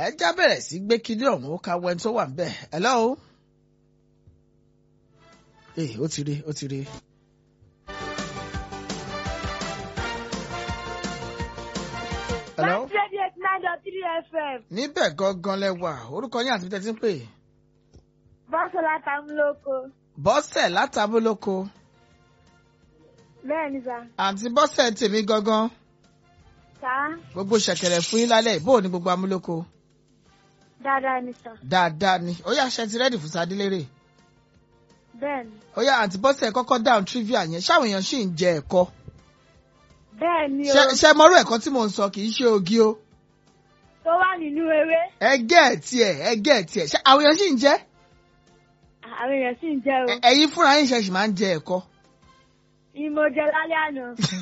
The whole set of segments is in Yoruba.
ẹ já bẹ̀rẹ̀ sí gbé kinní ọ̀hún ó ka wẹ́n tó wà ń bẹ̀ hello. ee ó ti rí ó ti rí. hello. ninety eight nine dot three fm níbẹ̀ gangan lẹ wà orúkọ yín àti tẹ́tí ń pè. bọ́sọ̀lá tamuloko bọ́sẹ̀ látàbólóko bẹ́ẹ̀ ni sà àǹtí bọ́sẹ̀ tèmi gangan sà gbogbo ṣẹ̀kẹ̀rẹ̀ fún yín lálẹ́ bó o ní gbogbo amúlòkó dáadáa ni sà dáadáa ni ó yá ṣe ti rẹ́dì fún sadélérè bẹ́ẹ̀ ni ó yá àǹtí bọ́sẹ̀ kọ́kọ́ dáhùn trivia yẹn ṣáwọn èèyàn sì ń jẹ ẹ̀kọ́ bẹ́ẹ̀ ni o Ṣé- ṣé mọ́rú ẹ̀kọ́ tí mò ń sọ kì í ṣe ogi o tó wà nínú ewé ẹgẹ́ ẹ̀ tiẹ̀ ẹgẹ́ ẹ̀ tiẹ̀ ṣé àwọn èèyàn sì ń jẹ àwọn èèyàn sì ń jẹ o Ẹ- ẹ̀yin fúnra yín ṣe sì máa ń jẹ ẹ̀kọ́ ìmọ̀jẹ lálẹ́ àná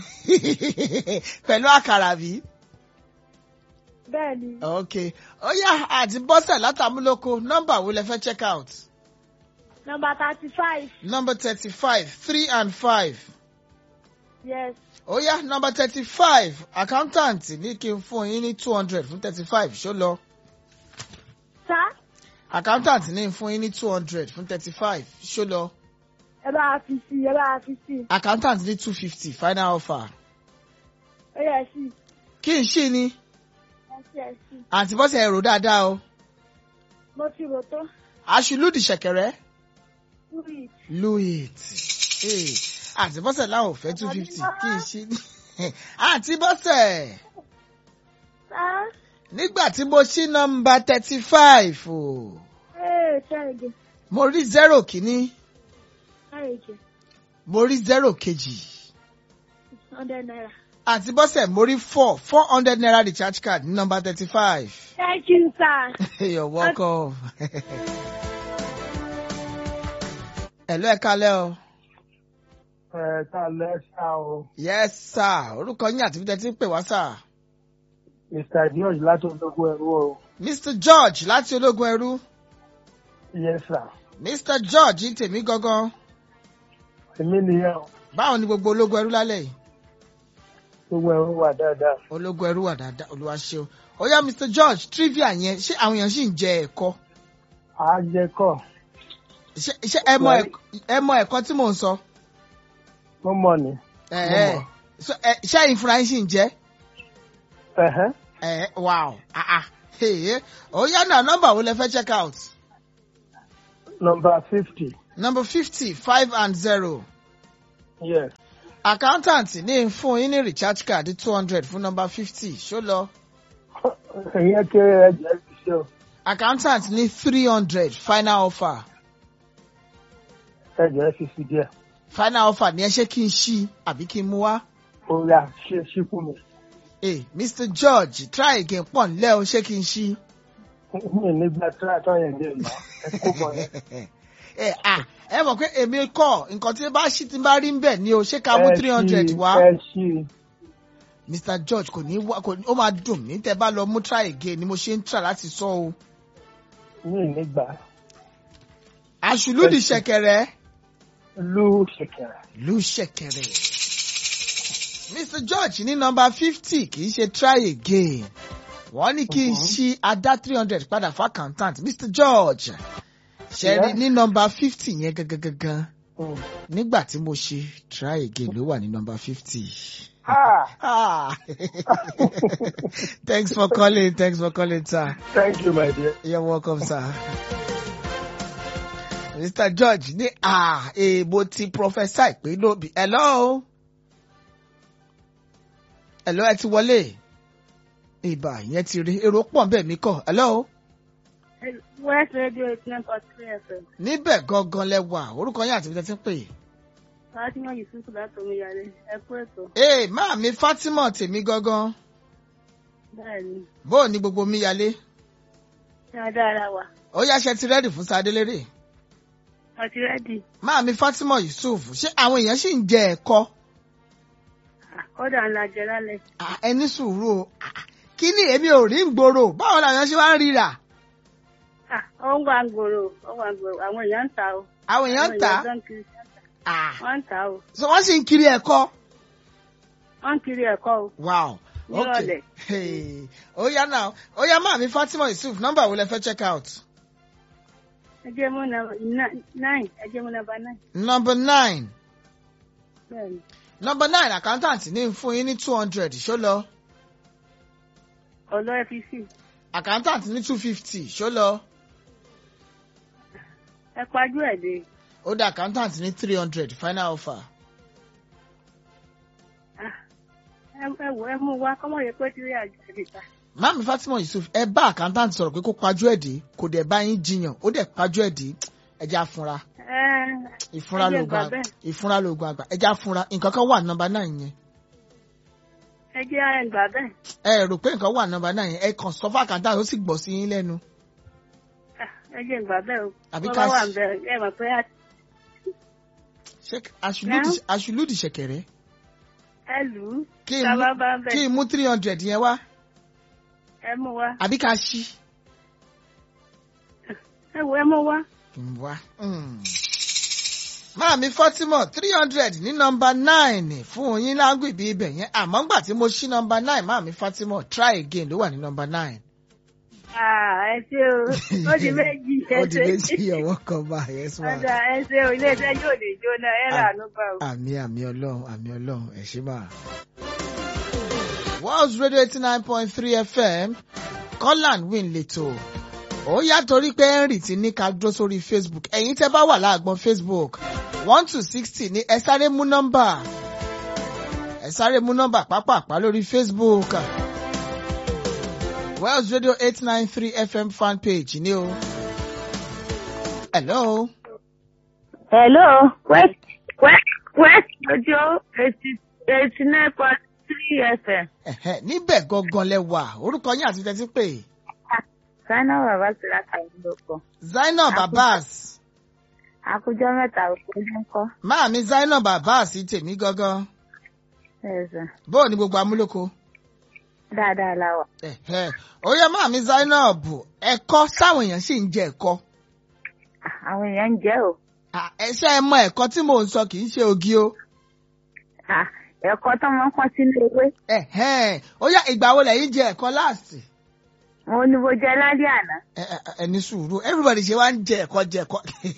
pẹ̀lú àkàrà bí. bẹ́ẹ̀ ni ok ó yá àǹtí bọ́sẹ̀ látàmúlòkó nọ́mbà wo lẹ fẹ́ check out nọmba thirty five number thirty five three and five. yes ó yá nọmba thirty five accountant ní kí n fún yín ní two hundred fún thirty five ṣó lọ sà accountant ní fún yín ní two hundred fún thirty five ṣó lọ ẹ bá a fi sí ẹ bá a fi sí accountant ní two fifty final offer ó yẹ sí kí n ṣí ni ẹ sí ẹ sí àǹtí bọ́sẹ̀ ẹ̀rọ dáadáa o mo ti rò tó aṣùlùdì ṣẹ̀kẹ̀rẹ̀ wíì louis àǹtí bọ́sẹ̀ láwọn ò fẹ́ two fifty kí n ṣí ni àǹtí bọ́sẹ̀ sà nígbà tí mo ṣí nọmba thirty five o ee ṣáìgì mo rí zero kìíní ṣáìgì mo rí zero kejì. hundred naira àti bọ́sẹ̀ mórí four four hundred naira recharge card ní nọmba thirty five. thank you sir. you're welcome. ẹ̀lú ẹ̀ka lẹ́ o. ẹ ká lẹ́sà o yes sir orúkọ yín àti bíjẹ́ tí ń pè wá sir. mr george láti ológun ẹrú o mr george láti ológun ẹrú. yes sir mr george ń tèmi gangan. èmi nìyẹn o báwo ni gbogbo ológun ẹrú lálẹ́ yìí. gbogbo ẹrú wà dáadáa ológun ẹrú wà dáadáa olúwa ṣe o. ó yá mr george trivia yẹn ṣé àwọn èèyàn sì ń jẹ ẹ̀kọ́. àjẹkọ ṣé ṣé ẹ mọ ẹ̀kọ́- ẹ mọ ẹ̀kọ́ tí mò ń sọ. mo mọ ni ẹ Mo ẹ mọ̀. So, ẹ, ṣé ẹ̀yin fúnra yín sì ń jẹ́. ẹhẹ Eh, wow. Ah, ah. Hey, oh yeah, now number wo lẹ fẹ́ check out? nọmba fifty Number fifty five and zero. yes Accountant ní fún yín ní recharge card two hundred fún number fifty ṣó lọ. ìyẹn kéré ẹjẹ fi ṣe o Accountant ní three hundred final offer. ẹjẹ fi fi díẹ̀ Final offer ni ẹ ṣé kí n ṣí àbí kí n mú wá. ó yà ṣe ṣíkú mi Hey, Mr George try again pọ̀ nílẹ̀ o ṣé kí n ṣí. mi nígbà tí a tọ́ yẹn dé ìlà ẹ kó bọ̀ yẹn. Ẹ ah ẹ mọ̀ pé èmi kọ̀ nǹkan tí bá ṣí tí bá rí ń bẹ̀ ni o ṣé ká mú Ẹ three hundred ṣí, wá. ẹ ṣí Mr George kò ní wá kò ní ó máa dùn mí tẹ bá lọ mú try again ni mo ṣe ń try láti sọ o. mi nígbà àṣùlùdì Ẹ ṣé. ṣẹ̀kẹ̀rẹ̀ lú ṣẹkẹrẹ lù ṣẹ̀kẹ̀rẹ̀. Mr George ní nọmba fifty kì í ṣe try again. Wọ́n ní kí n Mhm. ṣí adá three hundred padà fún accountant Mr George. Ṣé rí Yeah. ní nọmba fifty yẹn gangan gangan Mm. nígbà tí mo ṣe try again ló wà ní nọmba fifty. ah Ah. thanks for calling thanks for calling sir. thank you my dear. You're welcome, sir. Mr. George ní à èèbò ti prophesy pé lóbi. Hello? Hello ẹ ti wọlé? Ìbà yẹn ti rí èrò pọ̀ bẹ́ẹ̀ mi kọ̀. Hello? west radio eight nine point three fm Níbẹ̀ gangan lẹ wà, orúkọ yín àti ibi tẹ́ ti ń pè. fatima yusuf láti omiyalé ẹ kú ètò Ee, máa mi Fátímọ̀ tèmi gangan. bẹ́ẹ̀ ni Bóò ní gbogbo mi yalé? ṣé a dára wà Ó yá ṣe ti rẹ́dì fún Sadélérè. wọ́n ti rẹ́dì Máa mi Fátímọ̀ Yusuf, ṣé àwọn èèyàn sì ń jẹ ẹ̀kọ́? kọ́dà ńlá jẹ lálẹ́ Ah, ẹni sùúrù o Ah, kí ni èmi ò rí ń gbòòrò báwo làwọn ṣe wá ń ríra Ah, ó ń wá gbòòrò ó ń wá gbòòrò àwọn èèyàn ń ta o àwọn èèyàn ń tà á tó ń kiri ń tà. Ah, wọ́n ń ta o so wọ́n sì ń kiri ẹ̀kọ́ wọ́n ń kiri ẹ̀kọ́ o wow nírọ̀lẹ́. Hey. ó yá náà ó yá máàmí Fatima Yusuf nọ́mbà wo lẹ fẹ́ check out. ẹ jẹ́ mú nọ́mbà nine ẹ jẹ́ mú nọ́mbà nine. number nine bẹ́ẹ̀ni number nine accountant ní fún yín ní two hundred ṣó lọ ọ̀lọ́ fec accountant ní two fifty ṣó lọ ẹ pajú ẹ̀ dé. ó dá accountant ní three hundred final offer. Ah, ẹ ẹ wò ẹ mú wa kọ́mọ yẹ pé tírí àjẹsí ta. máàmí Fatima Yusuf ẹ bá accountant sọ̀rọ̀ pé kó pajú ẹ̀ dé kò dẹ̀ bá yín jiyàn ó dẹ̀ pajú ẹ̀ dé ẹ jẹ́ àfúnra ẹ ìfúnra Ẹ jẹ́ lóògùn gbà àgbà bẹ́ẹ̀. ìfúnra lóògùn àgbà ẹ jẹ́ àfúnra nǹkan kan wà nọ́mbà náà yẹn ẹ jẹ́ ẹ gbà bẹ́ẹ̀. ẹ rò pé nǹkan wà nọ́mbà náà yẹn ẹ kàn sọ fún accountant ó sì gbọ́ sí yín lẹ́nu Ah, ẹ jẹ́ gbà bẹ́ẹ̀ o. Àbí Bọ́ ká bá wà sí- ń bẹ̀ ẹ mọ̀ pé a- ṣé aṣùlùdì aṣùlùdì ṣẹ̀kẹ̀rẹ̀ ẹ lù ú. kí n Tá a mú bá bá ń bẹ̀ kí n mú three hundred yẹn wá ẹ mú wa. àbí ká ṣí. ẹ wò ẹ mú wa. wá. Máàmí Fatima three hundred ní nọmba nine fún yín lágbègbè ibẹ̀ yẹn àmọ́ ngbà tí mo ṣí nọmba nine Máàmí Fatima try again ló wà ní nọmba nine. Ah, ẹ ṣe o ó di méjì ẹ Ó di ṣe. méjì ọwọ́ kan bá yes ma. Ọ̀dà ẹ ṣe o ilé iṣẹ́ yóò lè jóná ẹ rà ánú gbà o. Àmì àmì ọlọ́run àmì ọlọ́run ẹ̀ ṣe máa. World Radio eighty nine point three FM Colin win leto. Ó yá torí pé Henry ti ní ká dúró sórí Facebook. Ẹ̀yin tẹ́ bá wà láàgbọ̀n Facebook one to sixty ní ẹ sáré mú nọ́mbà. Ẹ sáré mú nọ́mbà pápápá lórí Facebook. World Radio eight nine three FM fan page ni o. Hello. Hello, West West West Radio eighty eighty nine point three FM. Ẹ̀hẹ́, níbẹ̀ gangan lẹ wà orúkọ yín àti tẹ́tí pé Sáínà bàbá ti ra kàlùdókọ̀. Zainab Àkójọ. Abbas Àkójọ mẹ́ta òkú ló ń kọ́. máàmí Zainab Abbas tèmi gangan Ẹ̀sán bóò ní gbogbo amúlòkó. dáadáa la wà. Ẹ̀hẹ́, ó yẹ máàmí Zainab ẹ̀kọ́ sáwọn èèyàn sì ń jẹ ẹ̀kọ́ Àwọn èèyàn ń jẹ́ o. À, ẹ̀ṣẹ́ ẹ mọ ẹ̀kọ́ tí mò ń sọ kì í ṣe ògì o. Ah, Ẹ̀kọ́ tó máa ń kọ́ sínú ewé. Ẹ̀hẹ́, ó yá ìgbà wo lẹ́yìn jẹ ẹ̀kọ́ láàsì. Mo ní mo jẹ lálẹ́ àná. Ẹ- ẹ- ẹni sùúrù everybody ṣe wá ń jẹ ẹ̀kọ́ jẹ ẹ̀kọ́.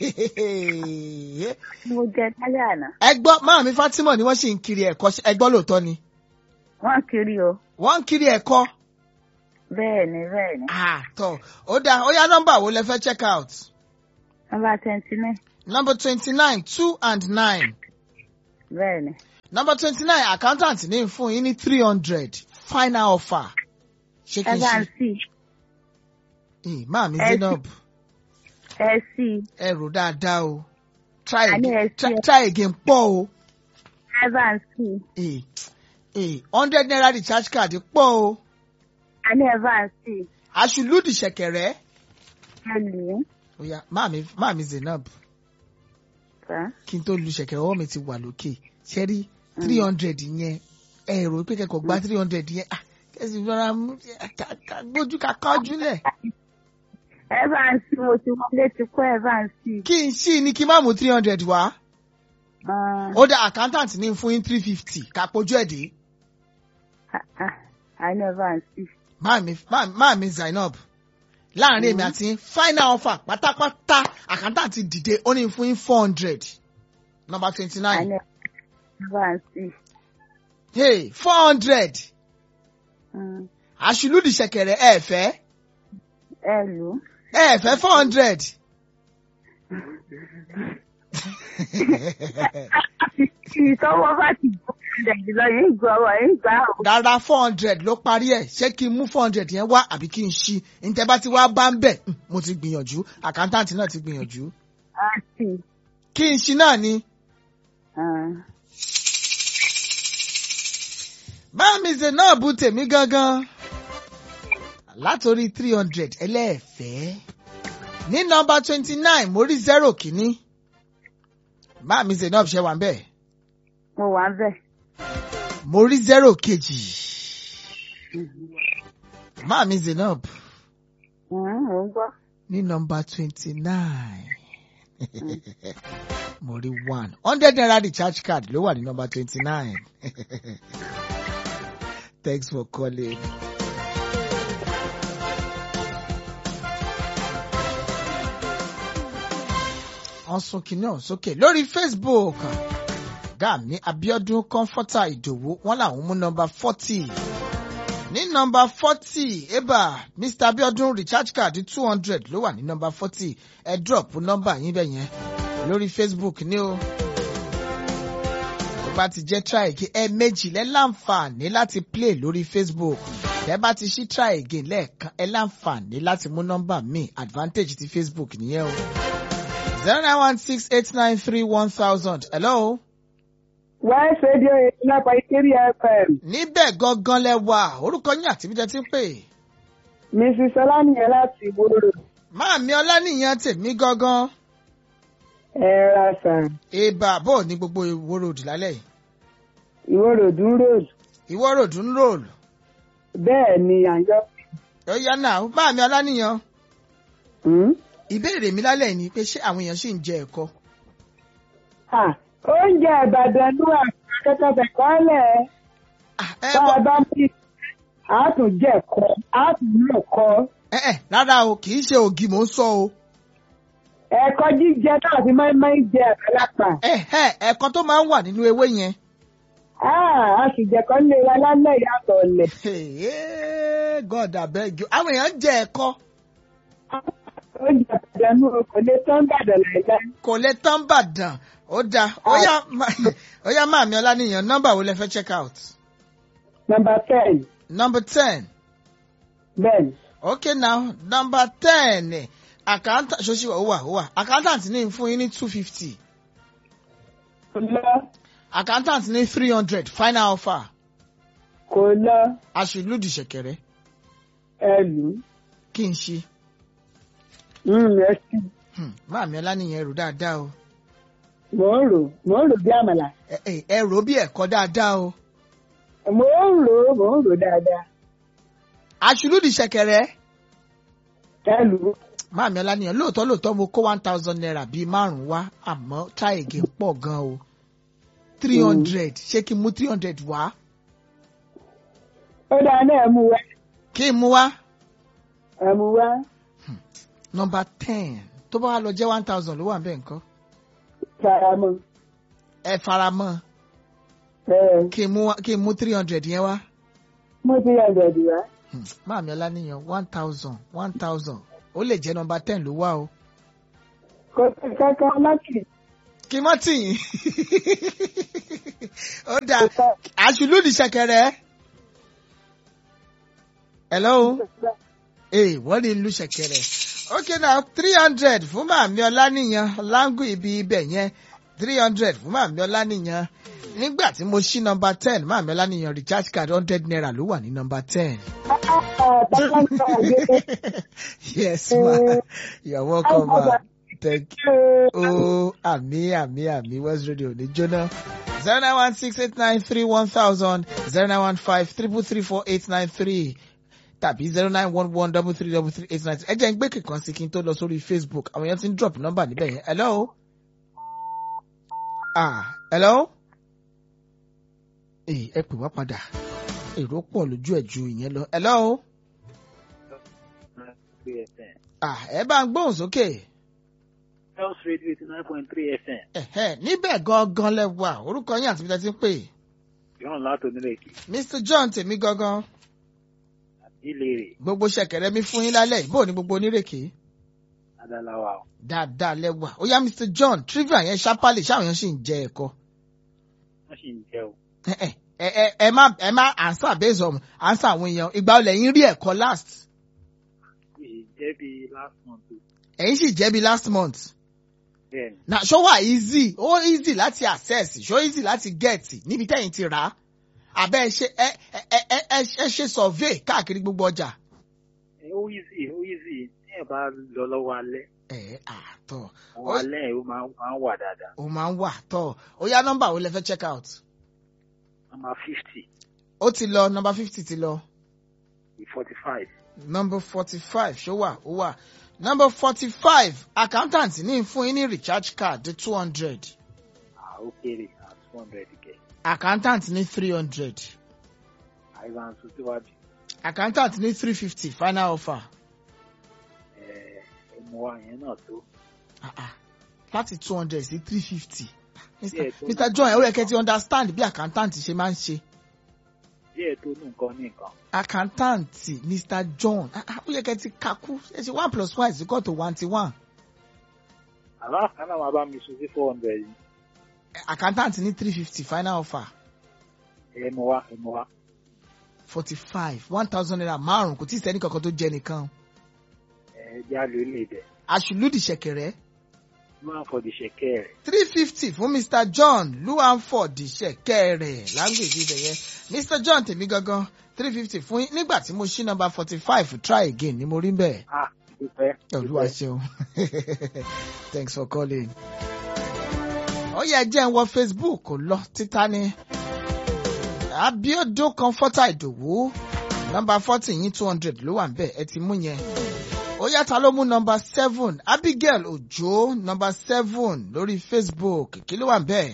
Mo jẹ lálẹ́ àná. ẹ gbọ́ máàmí Fatima ni wọ́n sì ń kiri ẹ̀kọ́ ṣé ẹ gbọ́ lóòótọ́ ni. Wọ́n kiri o. wọ́n ń kiri ẹ̀kọ́. Bẹ́ẹ̀ ni bẹ́ẹ̀ ni. àtọ̀ ó dáa ó yá nọ́mbà wo lẹ fẹ́ check out. Nọ́mbà twenty nine. number twenty-nine two and nine. Bẹ́ẹ̀ ni. number twenty-nine accountant ní fún yín ní three hundred final offer. ṣé kí Ẹ n bá ń ṣe sí. ì máa mi ẹ Zainab Ẹ sí. ẹ rò dáadáa o try A ní ẹ again sí try, ẹ. try again pọ̀ o Ẹ bá ń sí. ì ì hundred naira recharge card pọ̀ o A ní ẹ bá ń sí. aṣùlùdì ṣẹ̀kẹ̀rẹ̀ Ẹ lù ú. ó yá máa mi máa mi Zainab Sá. kí n tó lu ṣẹ̀kẹ̀rẹ̀ ọwọ́ mi ti wà lókè ṣe rí three hundred yẹn ẹ rò pé kẹ́kọ̀ọ́ gba three hundred yẹn ah kẹ́sì rọra mú ká- ká gbójú ká kájú lẹ̀ Ẹ bá ń sí. Mo ti wọlé ti kọ́ ẹ bá ń sí. kí n ṣí ni kí n má mú three hundred wá Ah, ó dá accountant ní fún yín three fifty ká pojú ẹ̀ dé ah, ah. A ní ẹ bá ń sí. máa mi máa máa mi Zainab láàrin èmi àti yín final offer pátápátá accountant ti dìde ó ní fún yín four hundred number twenty A nine ní ẹ bá ń sí. hey four hundred Mm. àṣìlúdì ṣẹ̀kẹ̀rẹ̀ ẹ fẹ́ Ẹ lù ú. ẹ fẹ́ four hundred. Ìtọ́wọ́ bá ti gbọ́ ẹ̀dẹ̀ lọ yìí gbọ́ ọ̀rọ̀ yìí gbà ó. rárá four hundred ló parí ẹ̀ ṣé kí n mú four hundred yẹn wá àbí kí n ṣí ntẹ́ bá ti wá bá ń bẹ̀ hmm, mo ti gbìyànjú accountant náà ti gbìyànjú A sì. kí n ṣí náà ni Ah. báàmì Zainab tèmi gangan látòrí three hundred ẹlẹ́ẹ̀fẹ́ ní nọ́mbà twenty nine mo rí zero kìíní báàmì Zainab ṣe wà ń bẹ̀ Mo wà ń bẹ̀. mo rí zero kejì báàmì Zainab Mm, Mo ń gbọ́. ní nọ́mbà twenty nine mo rí one hundred naira recharge card ló wà ní nọ́mbà twenty nine thanks for calling. wọ́n sún kinní ọ̀hún sókè lórí Facebook gàmí Abiodun Comforter Ìdòwú wọ́n làwọn mú nọ́mbà forty ní nọ́mbà forty eba Mr Abiodun recharge card two hundred ló wà ní nọ́mbà forty ẹ drop nọ́mbà yín bẹ́ẹ̀ yẹn lórí Facebook ní o tó bá ti jẹ́ try again ẹ méjì lẹ́ láǹfààní láti play lórí Facebook tẹ́ bá ti ṣí try again lẹ́ẹ̀kan ẹ láǹfààní láti mú nọ́mbà míì advantage ti Facebook nìyẹn o zero nine one six eight nine three one thousand hello. West Radio eighty nine point three FM. níbẹ̀ gangan lẹ wà orúkọ yín àti bíjẹ ti ń pè. Mrs. Ọlánìyàn láti Ìwòrò. máàmí ọlánìyàn tèmi gangan. Ẹ ra sàn. èèbà bò ní gbogbo ìwó road lálẹ́ yìí. Ìwòrò dún road. ìwó road ń roll. Bẹ́ẹ̀ ni àyọ̀. ó yá náà máàmí ọlánìyàn. Hmm? ìbéèrè mi lálẹ́ yìí ni pé ṣé àwọn èèyàn ṣì ń jẹ ẹ̀kọ. Ah, Oúnjẹ Ìbàdàn ló wà kẹ́kẹ́ bẹ̀kọ́lẹ̀. Ah, ẹ Tá a bọ́ bá ní àtúnjẹ̀kọ́, àtúnlẹ̀kọ́. ẹ ẹ rárá o kì í ṣe ògì mò ń sọ o. Ẹ̀kọ́ jíjẹ náà fi máa ń máa ń jẹ àgbàlagbà. ẹ ẹ ẹ̀kọ tó máa ń wà nínú ewé yẹn. Ah, a sì jẹ̀kọ́ lé wa lálẹ́ ìyàtọ̀ ọ̀lẹ̀. Hey, God abeg you àwọn èèyàn jẹ ẹ̀kọ Oúnjẹ Ìbàdàn ló kò lè tán Ìbàdàn láìláì. kò lè tán bàdàn ó dáa ó yá má- ó yá máàmí ọlánìyàn nọ́mbà wo lẹ fẹ́ check out. Number ten. number ten Bẹ́ẹ̀ni. okay now number ten accountant ṣoṣì ó wà ó wà accountant ní fún yín ní two fifty Kò lọ. accountant ní three hundred final offer Kò lọ. aṣèlúdì ṣẹ̀kẹ̀rẹ̀ Ẹlù. kí n ṣe Mm, ẹ sì. Hmm, máàmí ọlánìyàn ẹrù dáadáa o Mò ń rò. Mò ń rò bí àmàlà. ẹ ẹ ẹ rò ó bí ẹ̀kọ́ dáadáa o Mò ń rò ó. Mò ń rò dáadáa. aṣèlúdì ṣẹ̀kẹ̀rẹ̀ Ẹlù. máàmí ọlánìyàn lóòótọ́ lóòótọ́ mo kó one thousand naira bíi márùn-ún wá àmọ́ try again pọ̀ gan o three hundred ṣé kí n mú three hundred wá Ó dáa náà ẹ mú wá. kí n mú wá Ẹ mú wá. number ten tó bá wá lọ jẹ́ one thousand ló wà bẹ́ẹ̀ nǹkan Faramọ́. ẹ fara mọ́ Ẹ kí n mú wá- kí n mú three hundred yẹn wá mú tí ẹ bẹ̀rù wá. Hmm, máàmí ọlánìyàn one thousand one thousand ó lè jẹ́ number ten ló wá o Kò sí kankan láti. kí mọ́ tì yín ó dáa àṣùlùdì ṣẹ̀kẹ̀rẹ̀ hello ee wọ́n ní ìlú ṣẹ̀kẹ̀rẹ̀ okay now three hundred fún màmí ọlánìyàn láńgù ibi ibẹ̀ yẹn three hundred fún màmí ọlánìyàn nígbà tí mo ṣí number ten màmí ọlánìyàn recharge card hundred naira ló wà ní number ten. yes ma you're welcome ma thank you. Oh, àmì àmì àmì West Radio ní jóná. zero nine one six eight nine three one thousand zero nine one five triple three four eight nine three tàbí zero nine one one double three double three eight nine three. ẹ jẹ́ ń gbé kíkan sí kí n tó lọ sórí Facebook àwọn èèyàn ti ń drop number níbẹ̀ yẹn. hello. ah hello. ee ẹ pè wá padà èrò pọ̀ lójú ẹ̀ ju ìyẹn lọ. hello. ah ẹ bá ń gbóhùn sókè. Health Radio eighty nine point three FM. Ẹ̀hẹ́, níbẹ̀ gangan lẹ wà orúkọ yín àti ibi tẹ́ ti ń pè. Ìhàn látò nílé èkì. Mr John tèmi gangan Ìlérè gbogbo ṣẹ̀kẹ̀rẹ̀ mi fún yín lálẹ́ yìí bó ní gbogbo onírèké. Adáláwa o. Dáadáa lẹ wà ó yá Mr John trivia yẹn ṣápálì ṣáwọn yẹn sì ń jẹ ẹ̀kọ́. Wọ́n sì ń jẹ́ o. Ẹ ẹ ẹ ẹ má ẹ má answer based on answer àwọn èèyàn ìgbà olè yín rí ẹ̀kọ́ last. Yìí jẹ́ bí last month o. Ẹ̀yin sì jẹ́ bí last month. Bẹ́ẹ̀ni, Na ṣó wà easy ó easy láti access ṣó easy láti get níbi tẹ́yìn ti rà á. Àbẹ́ ẹ ṣe ẹ ẹ ẹ ẹ ẹ ṣe survey káàkiri gbogbo ọjà. ẹ ó easy ó easy tí ẹ bá lọ lọ́wọ́ alẹ́. Ẹ àtọ̀. Ọwọ́ alẹ́ ẹ̀ ó máa máa ń wà dáadáa. ó máa ń wà tọ́ ó yá nọ́mbà wo lẹ fẹ́ check out Nọ́mbà fifty ó ti lọ nọ́mbà fifty ti lọ forty five. nọ́mbà forty five ṣó wà ó wà nọ́mbà forty five accountant ní fún yín ní recharge card two hundred À ó kéré à two hundred kẹ̀. accountant ní three hundred À ẹ̀rọ àǹsọ síwájú accountant ní three fifty final offer ẹ̀ ẹ̀mọ wa yẹn náà tó. Ah, ah. láti two hundred sí three fifty Díẹ̀ tó mr john ẹ ó yẹ kẹ́ ti understand bí accountant ṣe máa ń ṣe díẹ̀ tó nù nǹkan ní nǹkan. accountant mr john ah, ah, ó yẹ kẹ́ ti kakú ẹ ṣe one plus one is equal to one ti one àbá kan náà máa bá mi sùn sí four hundred yìí accountant ní three fifty final offer ẹ̀mọ wa ẹ̀mọ wa forty five one thousand naira márùn kò tí ì sẹ́ni kankan tó jẹ nìkan ẹ̀ já ló lè dẹ̀ àṣùlùdì ṣẹ̀kẹ̀rẹ̀ máa fọ di ṣẹ̀kẹ́ rẹ̀. three fifty fún mr john luanford ṣẹ̀kẹ̀rẹ̀ lágbègbè ibẹ̀ yẹn mr john tèmi gangan three fifty fún yín nígbà tí mo ṣí nọ́mbà forty five try again ni mo rí bẹ́ẹ̀. ah dúpẹ́ olúwa ṣeun thanks for calling. ó yẹ jẹ́ ń wọ facebook kò lọ títà ní abiodun comforter ìdòwú nọ́mbà forty yín two hundred ló wà ń bẹ̀ ẹ ti mú yẹn ó yàtọ̀ ló mú nọ́mbà seven abigail ojo nọ́mbà seven lórí facebook kí ló wà ń bẹ̀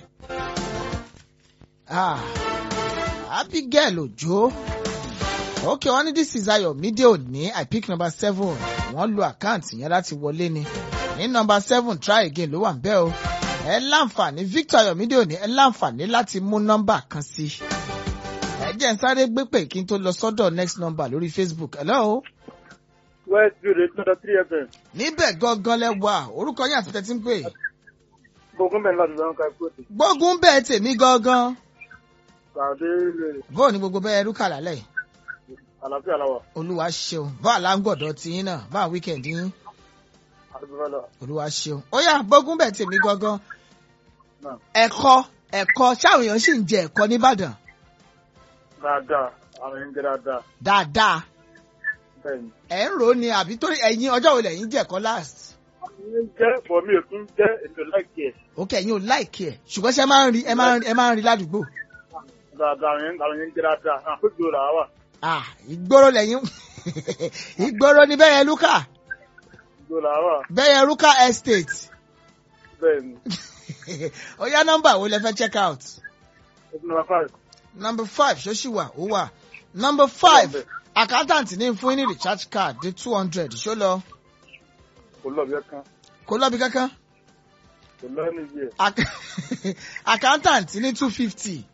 ah abigail ojo ok wọ́n ní this is ayọ̀mídé òní i pick number seven wọ́n lo àkáǹtì yẹn láti wọlé ni ní number seven try again ló wà ń bẹ̀ o ẹ láǹfààní victor ayọ̀mídé òní ẹ láǹfààní láti mú nọ́mbà kan sí ẹ jẹ́ ń sáré gbé pè kí n tó lọ sọ́dọ̀ next number lórí facebook hello west view eight hundred three fm níbẹ̀ gangan lẹ wà orúkọ yín àti tẹ́tí ń pè gbogbo mẹ́rin láti lọ́wọ́ ká ikú òtí gbógun bẹ́ẹ̀ tèmi gangan pàdé ilé bóò ní gbogbo bẹ́ẹ̀ rúkà lálẹ́ yìí àlàáfíà làwà olúwa ṣeun bá àlágbọ̀dọ̀ tiyín náà bá wíkẹ̀ndì yín àdúgbò lọ olúwa ṣeun ó yá gbógun bẹ́ẹ̀ tèmi gangan náà ẹ̀kọ́ ẹ̀kọ́ ṣáwọn èèyàn sì ń jẹ ẹ̀kọ́ nìbàdàn dáadáa àwọn èèyàn ń jẹ dáadáa dáadáa bẹ́ẹ̀ ni. ẹ̀ ń rò ó ni àbí torí ẹ̀yin ọjọ́ wo lẹ̀yin jẹ ẹ̀kọ́ last ń jẹ́ bọ̀ mi ò tún jẹ́ ètò láìkí ẹ̀ òkè ẹ̀yin ò láìkí ẹ̀ ṣùgbọ́n ṣe máa ń rí ẹ máa ń rí ẹ máa ń rí ládùúgbò dáadáa àwọn èèyàn àwọn èèyàn ń jẹ dáadáa àwọn àpéjọ là wà ah ìgboro lẹ́yìn ìgboro ni bẹ́ẹ̀ yẹn lúkà àpéjọ là wà bẹ́ẹ̀ yẹn lúkà estate bẹ́ẹ̀ ni ó yá nọ́mbà wo lẹ fẹ́ check out open number five number five ṣó ṣì wà ó wà number five accountant ní fún yín ní recharge card dé two hundred ṣó lọ kò lọ bí ẹ̀kan kó lọ́bi kankan kò lọ níbi ẹ̀ Ac- accountant ní two fifty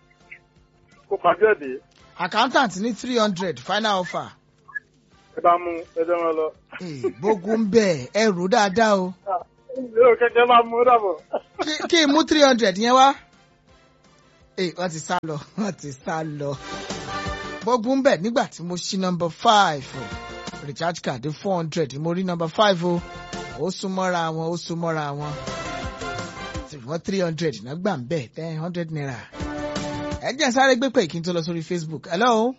kó pàjọ́ ẹ̀dẹ̀ accountant ní three hundred final offer ẹ bá mú ẹjọ́ wọn lọ. Eh, bógun bẹ́ẹ̀ ẹ rò dáadáa o yóò kẹ́kẹ́ bá mú dàbọ̀. Kí- kí n mú three hundred yẹn wá Eh, wọ́n ti sá lọ wọ́n ti sá lọ bógun bẹ́ẹ̀ nígbà tí mo ṣí number five o recharge card four hundred mo rí number five o ó súnmọ́ra wọn ó súnmọ́ra wọn ṣùgbọ́n three hundred náà gbà ń bẹ̀ ten hundred naira ẹ jẹ́ sáré gbé pé kí n tó lọ sórí facebook hello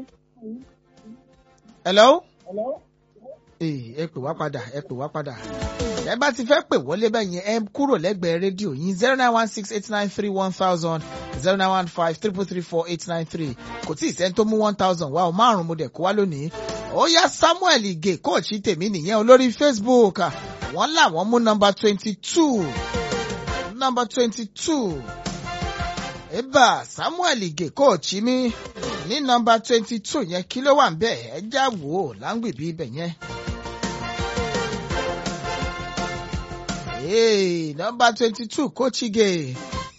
hello ee ẹ pè wá padà ẹ pè wá padà ẹ bá ti fẹ́ pè wọlé bẹ́ẹ̀ yẹn ẹ kúrò lẹ́gbẹ̀ẹ́ rédíò yín zero nine one six eight nine three one thousand zero nine one five triple three four eight nine three kò tí ì sẹ́ni tó mú one thousand wá o márùn-ún mo dẹ̀ kó wá lónìí ó yá samuel ige kóòtù tèmi nìyẹn olórí facebook wọ́n làwọn mú nọmba twenty two nọmba twenty two eba samuel ige kóòtù mi ní nọmba twenty two yẹn kí ló wà ń bẹ̀ ẹ já wò ó láǹgbìbí ibẹ̀ yẹn. Hey, number twenty-two, Kochige.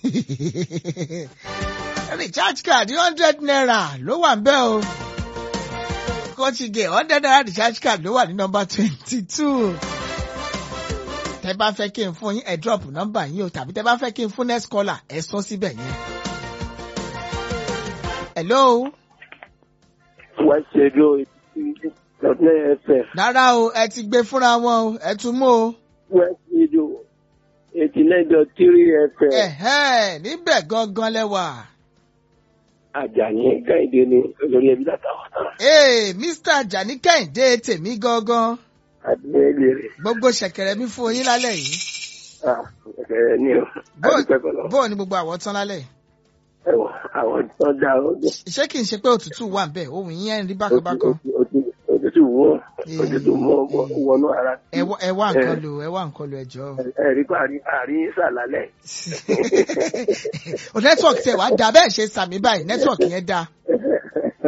Recharge card hundred naira ló wà ń bẹ́ o. Kochige hundred naira recharge card ló wà ní number twenty-two. Tẹ bá fẹ́ kí n fún yín ẹ drop number yín o tàbí tẹ bá fẹ́ kí n fún next caller ẹ sọ síbẹ̀ yẹn. Hello. west radio lọ́dún ẹ̀fẹ̀ Rárá o, ẹ ti gbé fúnra wọn o, ẹ tún mú o. west radio eighty nine dot three fm Ẹ̀hẹ́n, níbẹ̀ gangan lẹ́wà. àjàní kẹ́hìndé ni olórí ẹbí látàwọn tán Ee, Mr. Ajani Kẹ́hìndé tèmi gangan. adúlé rẹ̀ Gbogbo ṣẹ̀kẹ̀rẹ̀ mi fún yín lálẹ́ yìí. ẹ̀kẹ́rẹ́ ní o adúpẹ́ kọ́lọ́ Bóò ni gbogbo àwọ̀ tán lálẹ́ yìí? ẹ̀wọ̀n àwọn tó dá o dé Ṣé kìí ṣe pé òtútù wà ń bẹ̀? Ohun yín ẹ̀ ń rí bákanbákan. òtútù wọ́ òtútù mọ́ wọnú ara Ẹ wá- ẹ wá nǹkan lò, ẹ wá nǹkan lò ẹ jọ. ẹ̀rí pa àárín sàlálẹ̀ O nẹ́tíwọ̀kì tẹ̀ wá da bẹ́ẹ̀ ṣe sàmì báyìí, nẹ́tíwọ̀kì yẹn da.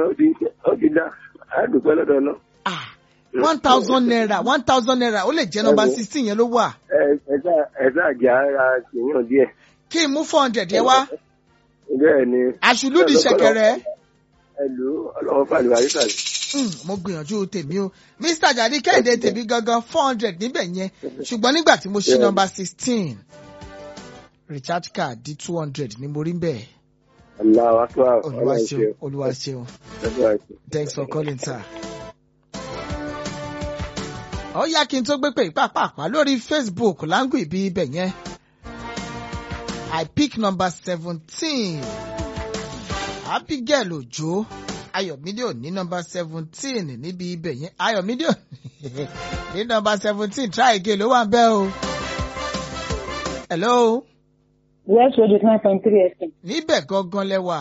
ó ti ó ti dá àdùpẹ́ lọ́dọ̀ náà. ah one thousand naira one thousand naira ó lè jẹ́ nọmba sixteen yẹn ló wà ẹ ẹ sá ẹ sá jẹ́ ara kìíyàn díẹ̀. kí n mú four hundred yẹn wá bẹ́ẹ̀ ni. àṣùlùdì ṣẹ̀kẹ̀rẹ̀ ẹ lù ú ọlọ́wọ́ fàlùwà yìí sàlẹ̀. Hmm, mo gbìyànjú tèmi o mr jadi kẹ́hìndé tèmi gangan four hundred níbẹ̀ yẹn ṣùgbọ́n nígbà tí mo ṣí Yeah. nọmba sixteen recharge card di two hundred ni mo rí bẹ́ẹ̀ aláwa tó àwọn olúwa ṣeun olúwa ṣeun ọlọ́wọ́ thanks for calling sir. ó yá kí n tó gbé pé ìpàpàpà lórí facebook láńgù ìbí ibẹ̀ yẹn i pick number seventeen abigail ojo ayọ̀mídé ò ní number seventeen níbi ibẹ̀ yẹn ayọ̀mídé ò ní number seventeen try again ló wà ń bẹ́ o. hello west road nine point three fm níbẹ̀ gangan lẹ́wà.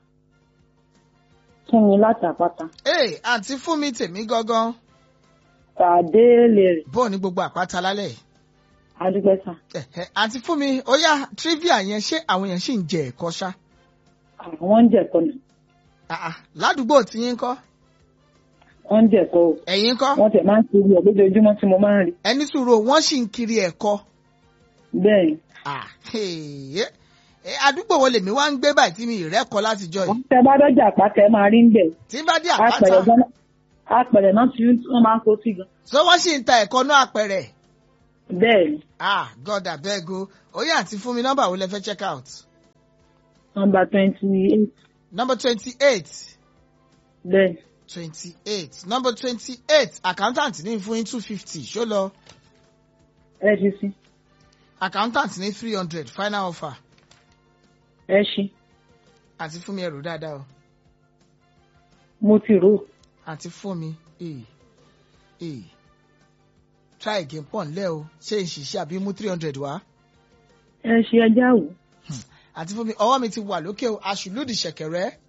kí ni láti àpáta ee àǹtí fún mi tèmi gangan tàdé lè rè bó ní gbogbo àpáta lálẹ́ yìí. adúgbẹ́sà Ẹ̀hẹ̀, àǹtí fún mi ó yá trivia yẹn ṣé àwọn èèyàn ṣì ń jẹ ẹ̀kọ́ ṣá. àwọn ń jẹ̀kọ́ nù Ah, ah, ládùúgbò tí yín kọ́ wọ́n ń jẹ̀kọ́ o ẹ̀yin kọ́ wọ́n tẹ̀ máa ń kiri ẹ̀ lójoojúmọ́ tí mo máa ń rí ẹni sùúrù wọ́n sì ń kiri ẹ̀kọ́. bẹ́ẹ̀ ni Ah, hey, eh, eh, àdúgbò wo lèmi wá ń gbé báyìí tí mi ì rẹ́kọ̀ọ́ látijọ́ yìí. tẹ bá dọ́jà àpáta ẹ máa rí ń bẹ̀ tí n bá dé apẹ̀rẹ̀ àpáta gan apẹ̀rẹ̀ náà tí wọ́n máa ń kó sí gan so wọ́n sì ń ta ẹ̀kọ́ náà àpẹẹrẹ. bẹ́ẹ̀ ni ah god abeg o ó yá àǹtí fún mi nọ́mbà wo lẹ fẹ́ check out. nọmba twenty eight number twenty eight bẹ́ẹ̀ twenty eight number twenty eight accountant ní fún yín two fifty ṣó lọ ẹ ṣí sí accountant ní three hundred final offer ẹ ṣí àti fún mi ẹrù dáadáa o mo ti rò ó. àti fún mi ee ee try again pọ̀ nílẹ̀ o ṣé n ṣiṣẹ́ àbí mú three hundred wá ẹ ṣe ẹjá wò àti fún mi ọwọ́ mi ti wà lókè o aṣùlùdì ṣẹ̀kẹ̀rẹ́